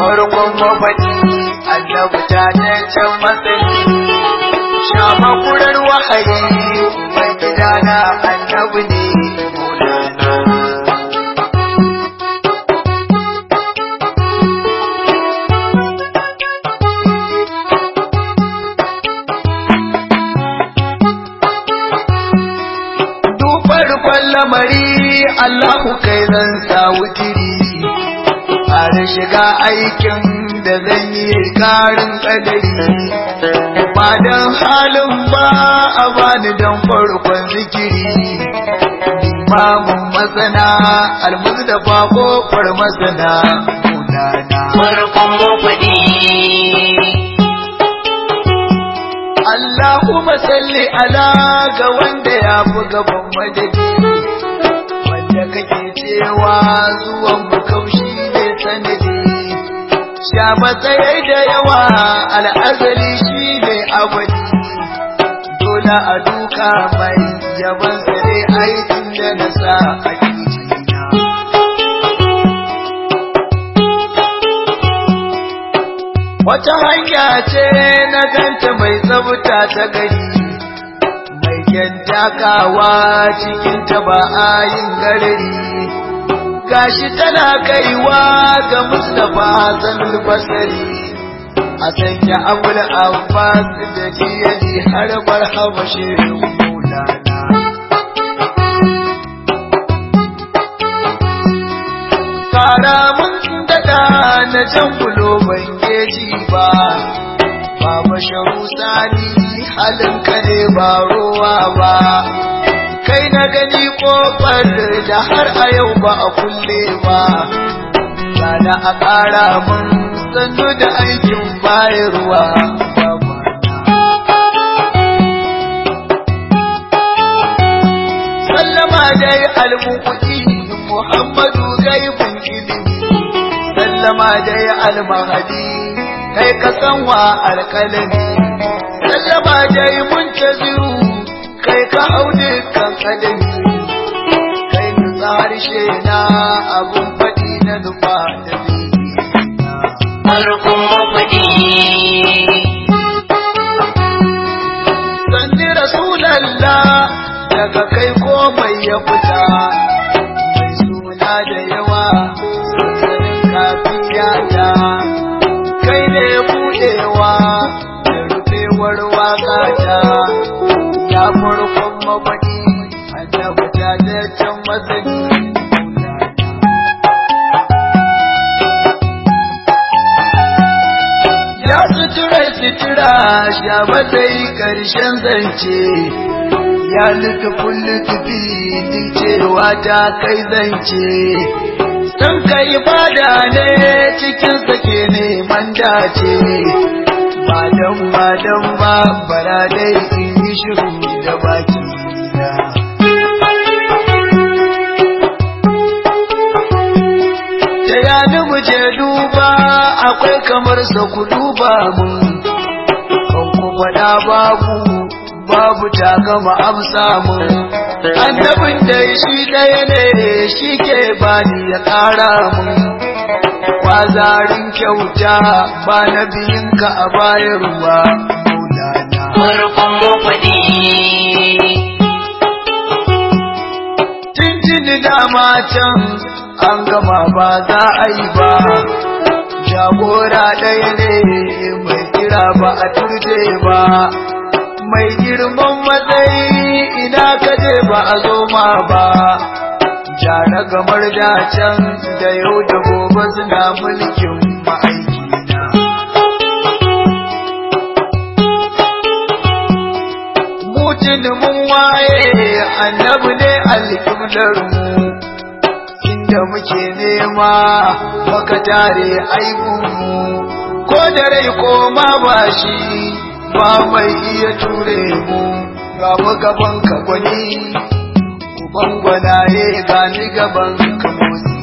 farkon mafaɗi annabi ta can matsayi shafa kurar wahayi mai gidana annabi ne farkon lamari Allahu kai zan sa wutiri har shiga aikin da zan yi karin kadari ba dan halin ba a bani dan farkon zikiri limamin masana almuzdafa kofar masana munana farkon mafaɗi Allahumma salli ala ga wanda ya fi gaban madadi wanda kake cewa zuwan mu kaushi ne sanadi sha matsayai da yawa al'azali shi ne abadi dole a duka mai yaban sare aikin da na sa a kijina wata hanya ce na ganta mai tsabta ta gari mai kyan takawa cikin ta ba a yin garari gashi tana kaiwa ga Mustapha Hassanul Basari a sanya abul Abbas da jiyali har barhaba shehu Maulana Kara mun daɗa na jan bulo ban geji ba Baba sharu sani halin ka ne ba ruwa ba kai na gani kofar da har a yau ba a kulle ba Sada a ƙara mun sannu da aikin bayarwa Sallama dai almukuɗi Muhammadu gaibin ilimi Sallama dai almahadi kai ka san wa alƙalami Sallama dai muntaziru kai ka hau dukkan kadami kai nutsa harshe na abun faɗi na nufa da farkon mafaɗi Sanni Rasulallah daga kai komai ya fita mai suna da yawa sansanin kafiya ta kai ne buɗewa da rufewar waka ta ya farkon mafaɗi annabi ta da can masani ya sutura sutura sha matsayi ƙarshen zance ya lutufin lutufi din cewa ta kai zance san ka ibada ne cikin sake neman dace ba dan ba dan ba bara dai in yi shiru da baki na da yani mu je duba akwai kamar sa ku duba mun kan ku faɗa babu babu ta gama amsa mun annabin da shi ɗaya ne shi ke bani ya ƙara mun kwazarin kyauta ba na biyinka a bayarwa maulana farkon mafaɗi Tuntuni dama can an gama ba za a yi ba, jagora ɗaya ne mai kira ba a turje ba, mai girman matsayi ina kaje ba a zo ma ba. Jara gamar da can da yau da gobe suna mulkin ma'aikina. Mutum mun waye annabi ne alƙiblar mu. inda muke nema maka tare aibunmu ko da rai ko ma ba shi ba mai iya ture mu ga mu gaban ka gwani uban gwanaye ga ni gaban ka motsi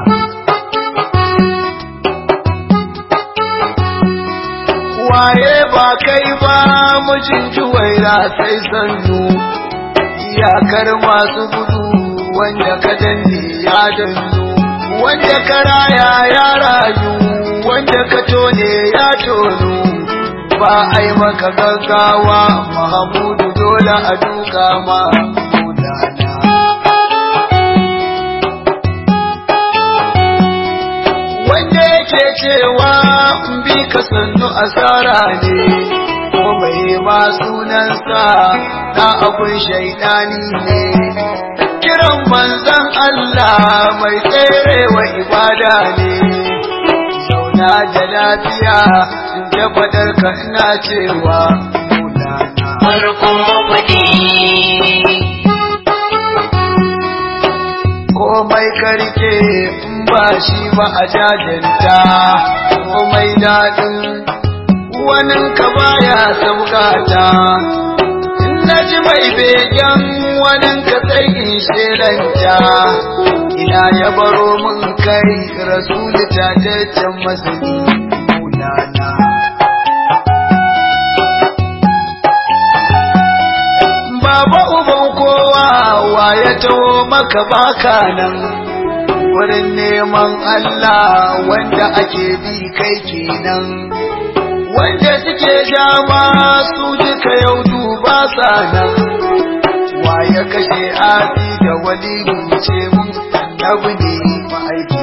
waye ba kai ba mijin juwaira sai sannu iyakar masu gudu wanda ka danne ya dannu wanda ka raya ya rayu wanda ka tone ya tonu ba a yi maka gaggawa mahamudu dole a duka ma maulana wanda yake cewa in bi ka sannu asara ne ko mai ma sunansa na abun shaidani ne kiran manzan Allah mai tserewa ibada ne zauna da lafiya in tabbatar ka ina cewa maulana farkon mafaɗi komai karke in ba shi ba a jajanta komai daɗin wanin ka baya saukata in na ji mai begen wanin ka sai in shelanta ina ya baro mun kai rasulu tataccen masani maulana Baba uban kowa wa ya taho maka baka nan wurin neman Allah wanda ake bi kai kenan wanda suke jama su duka yau duba sa nan wa ya kashe abi da wali ce mun annabi ne ma'aiki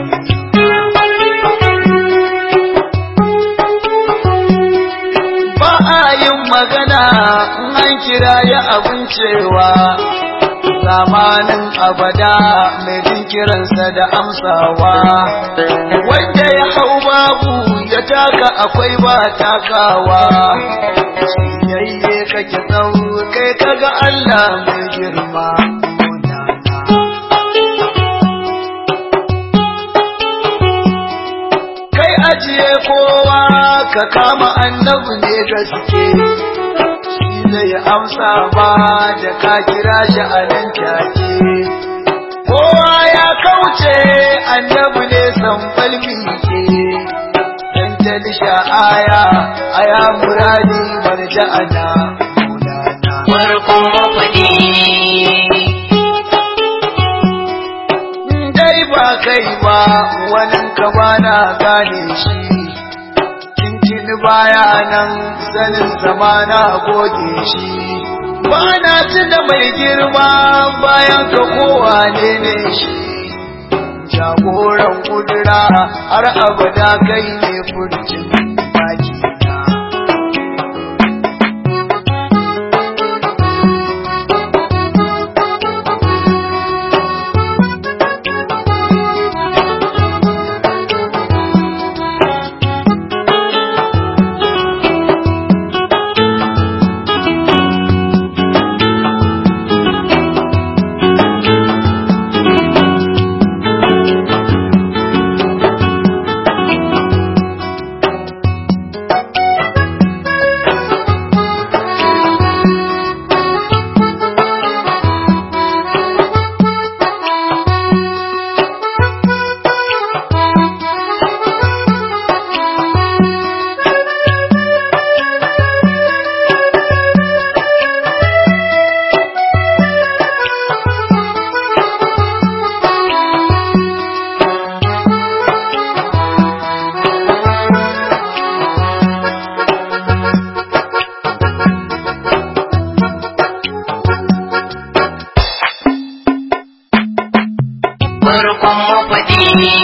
ba a yin magana in an kira ya abin cewa zamanin abada mai jin kiransa da amsawa wanda ya hau babu ya taka akwai ba takawa yayye kake tsau kai kaga Allah mai girma kai ajiye kowa ka kama annabi ne gaske shi zai amsa ba da ka kira shi a nan take kowa ya kauce annabi ne san falmi ke dan talisha aya aya muradi marja'ana maulana farkon mafaɗi dai ba kai ba wani ka bana gane shi cincin baya nan sanin zamana goge shi bana tuna mai girma bayan ka kowa ne ne shi jagoran kudura har abada kai ne furcin baki na farkon mafaɗi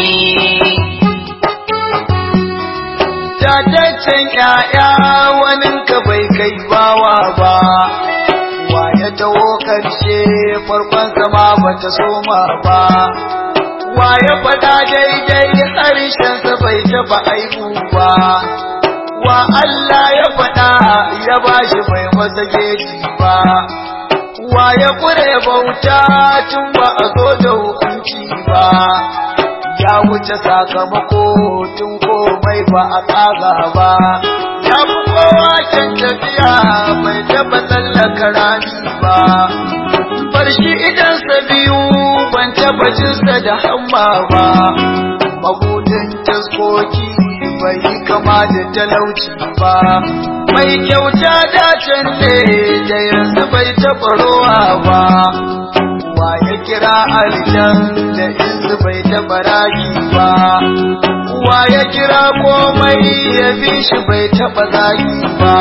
Tataccen ‘ya'ya wanin ka bai kai bawa ba, wa ya taho ƙarshe farkon sama ba ta soma ba, wa ya faɗa daidai harshensa bai taɓa aibu ba, wa Allah ya faɗa ya bashi bai masa geji ba, wa ya ƙure bauta tun ba a zo da hukunci ba. ya wuce sakamako tun komai ba a tsaga ba ya fi kowa can tafiya bai taba tsallaka rami ba bar shi idansa biyu ban taba jinsa da hamma ba magudin taskoki bai yi kama da talauci ba mai kyauta dacen ne da yanzu bai taɓa rowa ba wa ya kira aljan da insu bai taɓa raki ba wa ya kira komai ya bi shi bai taɓa zagi ba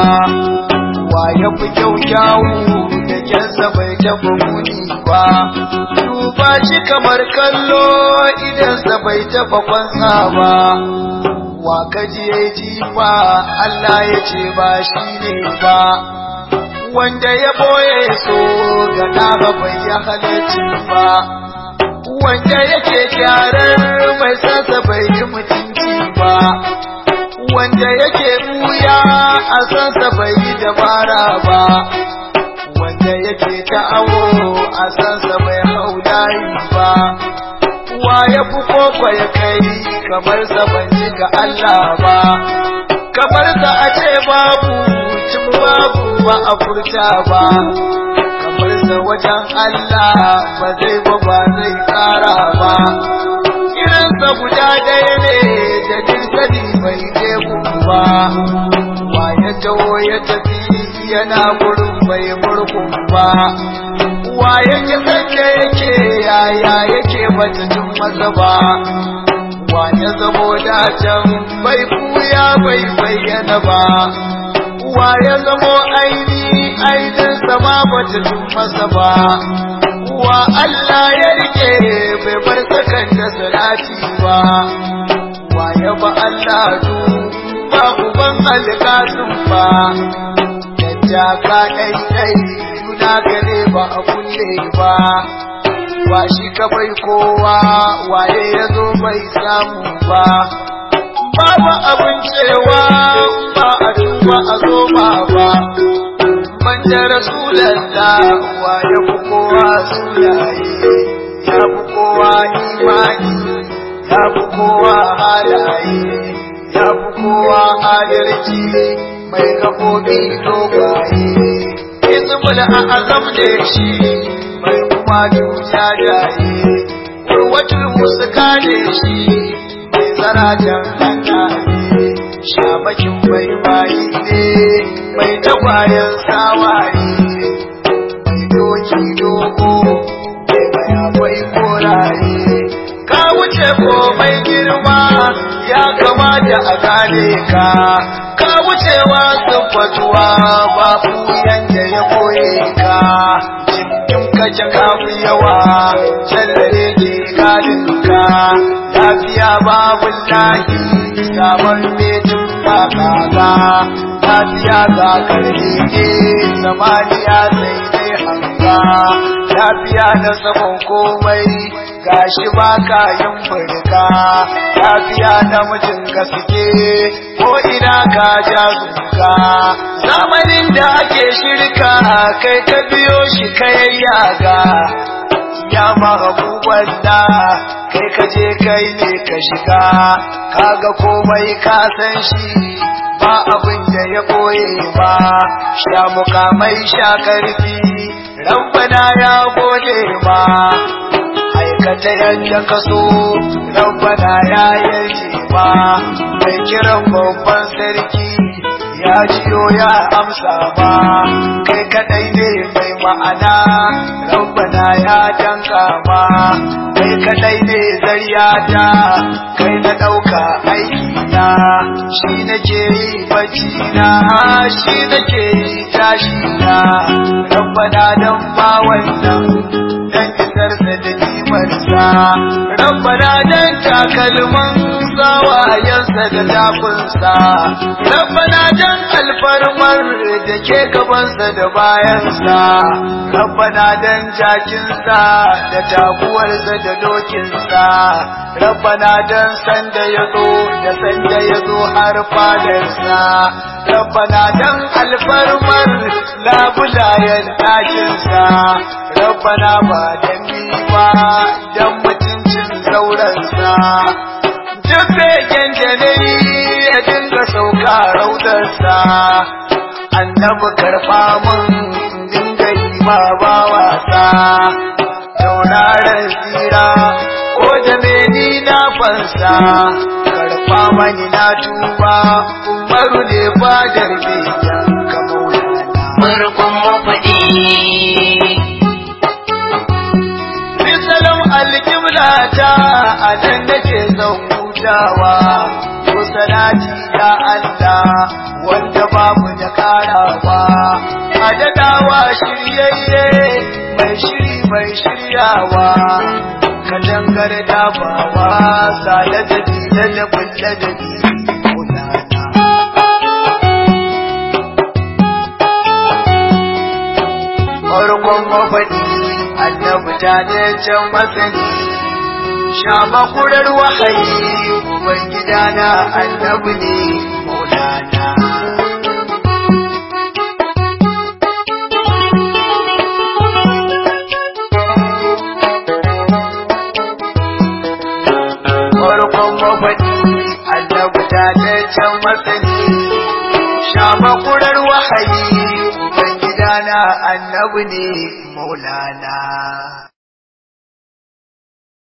wa ya fi kyau kyawu da kyansa bai taɓa muni ba duba shi kamar kallo idansa bai taɓa kwansa ba wa kaji ya jifa Allah ya ce ba shi ne ba wanda ya boye so ga ɗaba bai ya halarci ba wanda yake kyarar mai sasa bai yi mutunci ba wanda yake buya a sansa bai yi dabara ba wanda yake ta'awo a sansa bai hau layi ba wa ya fi koko ya kai kamar sa ban ji ga Allah ba kamar sa a ce babu cin babu ba a furta ba kamar sa wajen Allah ba zai ba ba zai kara ba irinsa guda ɗaya ne da dirsani bai je ba wa ya taho ya tafi yana gurin bai murkun ba wa yake sanda yake yaya yake bata tun masa ba wa ya zamo dacen bai kuya bai bayyana ba wa ya zamo aini ainin sama bata tun masa ba wa Allah ya rike bai bar sakan da salati ba wa ya ba Allah du ba uban alƙasin ba yadda ka ɗai ɗai juna gare ba a kulle ba wa shi ka bai kowa waye ya zo bai samu ba babu abin cewa ba a duba a zo ba ba banda rasulallah wa ya fi kowa sunaye ya fi kowa imani ya fi kowa halaye ya fi kowa adalci mai gabobi dogwaye izmul azam da shi mai kuma duja jaye kurwatul musuka ne shi mai zaratan hannaye shabakin bai bayi ne mai tagwayen sawaye mai doki dogo mai bayabai koraye ka wuce komai girma ya kamata a gane ka ka wucewa siffatuwa babu yanda ya koye ka cikin kace kafi yawa jallare ke gadin ka lafiya babu lahi sabon metin ba kaga lafiya ga karfi ke samaniya sai dai hanga lafiya da sabon komai gashi ba ka yin furka lafiya da mijin gaske ko ina ka ja zuka zamanin da ake shirka kai ka biyo shi kai yaga ya mahabuban da kai ka je kai ne ka shiga kaga komai ka san shi ba abin da ya koye ba sha mukamai sha karfi rabbana ya gode ma aikata yadda ka so rabbana ya yarje ba mai kiran babban sarki ya jiyo ya amsa ba kai kadai ne mai ma'ana rabbana ya danka ma kai kadai ne zaryata kai na ɗauka aiki na shi nake yi bacci na shi nake yi tashi na rabbana dan ba wannan dan isarsa da nimarsa rabbana dan takalman sawayensa da tafinsa rabbana dan alfarmar da ke gabansa da bayansa rabbana dan jakinsa da taguwarsa da dokinsa rabbana dan sanda ya zo da sanda ya zo har fadarsa rabbana dan alfarmar labulayen ɗakinsa rabbana ba dan ni ba dan mutuncin zaurensa duk begen da na yi ya dinga sauka raudarsa annabi karɓa mun dinga yi ma ba wasa tauraron tsira ko da meni na fansa karɓa mani na tuba umaru ne fadar begen ka maulana farkon mafaɗi Bisalam alƙibla ta a nan nake son hutawa ko salati ya Allah wanda babu da karawa a dadawa shiryayye mai shiri mai shiryawa katangar dabawa sale da dila da bulle da ni kulana farkon mafaɗi annabi ta da can masani sha makurar wahayi ubangidana annabi ne maulana farkon mafaɗi annabi ta da can masani sha makurar wahayi ubangidana annabi ne maulana